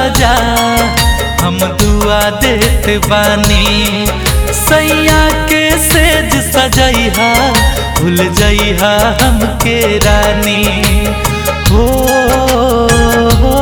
ताजा हम दुआ देत बानी सैया के सेज सजैहा भूल जइहा हमके रानी हो हो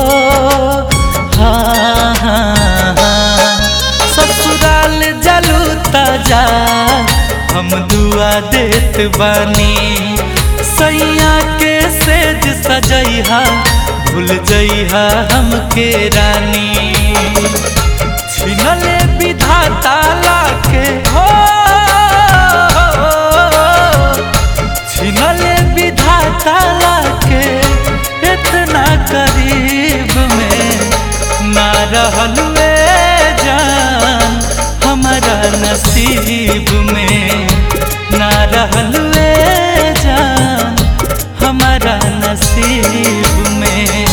हाँ हाँ हाँ ससुराल जलू ताजा हम दुआ देत बानी सैया के सेज सजैहा भूल जइहा हमके रानी छिनले विधाता लाके हो छिनले विधाता लाके इतना करीब में ना रहल वे जान हमारा नसीब में ना रहल वे जान हमारा नसीब में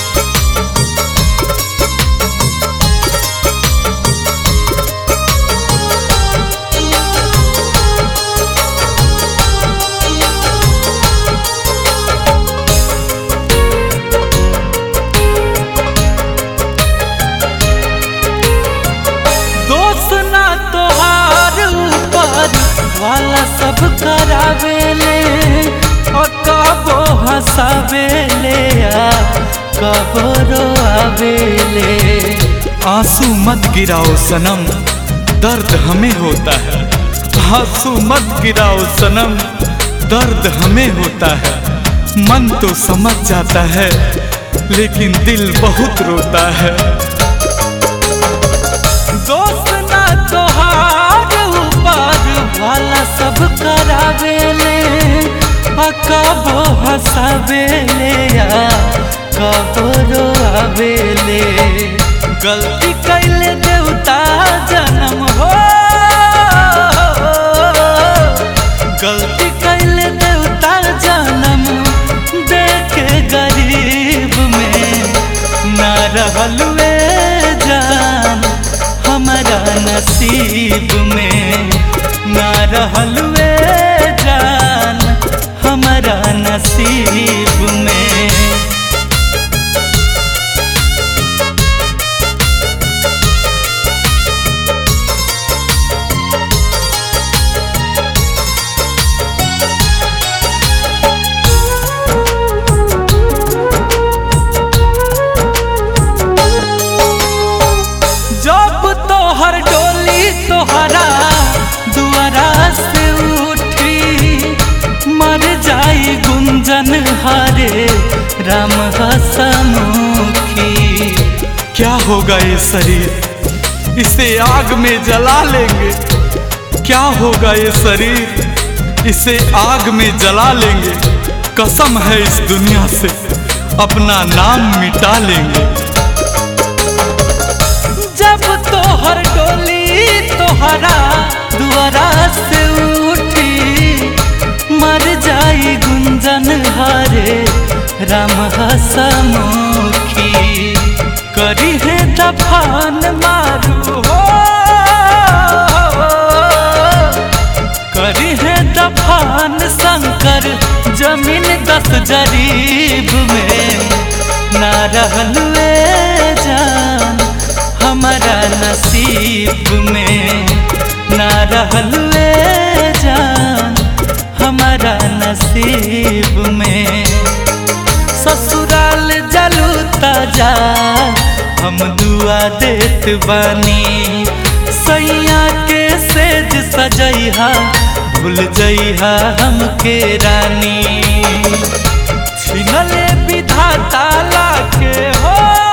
दोस्त ना तोहार ऊपर वाला सब करावेले और कबो हंसावेले आ कबो रोआवेले आंसू मत गिराओ सनम दर्द हमें होता है आंसू मत गिराओ सनम दर्द हमें होता है मन तो समझ जाता है लेकिन दिल बहुत रोता है दोस्त ना तोहार ऊपर वाला सब करावेले आ कबो हंसावेले आ कबो रोआवेले गलती कैले देवता जन्म हो गलती कैले देवता जन्म देके गरीब में ना रहल वे जान हमारा नसीब में ना रहल वे जान हमारा नसीब में जब तोहर डोली तोहरा दुआरा से उठी मर जाई गुंजन हारे राम हसमुखी क्या होगा ये शरीर इसे आग में जला लेंगे क्या होगा ये शरीर इसे आग में जला लेंगे कसम है इस दुनिया से अपना नाम मिटा लेंगे जब तोहर डोली तोहरा दुआरा से उठी मर जाई गुंजन हारे राम हसमुखी करी है दफान मारू हो करी है दफान शंकर जमीन दस जरीब में ना रहल वे जान हमारा नसीब में ना रहल वे जान हमारा नसीब में ससुराल जलू ताजा हम दुआ देत बानी सैया के सेज सजैहा भूल जइहा हमके रानी छिनले विधाता लाके हो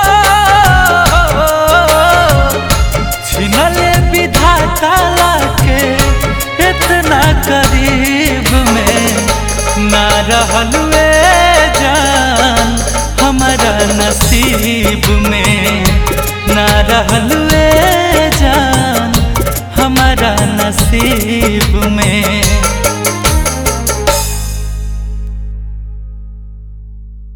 छिनले विधाता लाके इतना करीब में ना रहल वे जान हमारा नसीब में ना रहल वे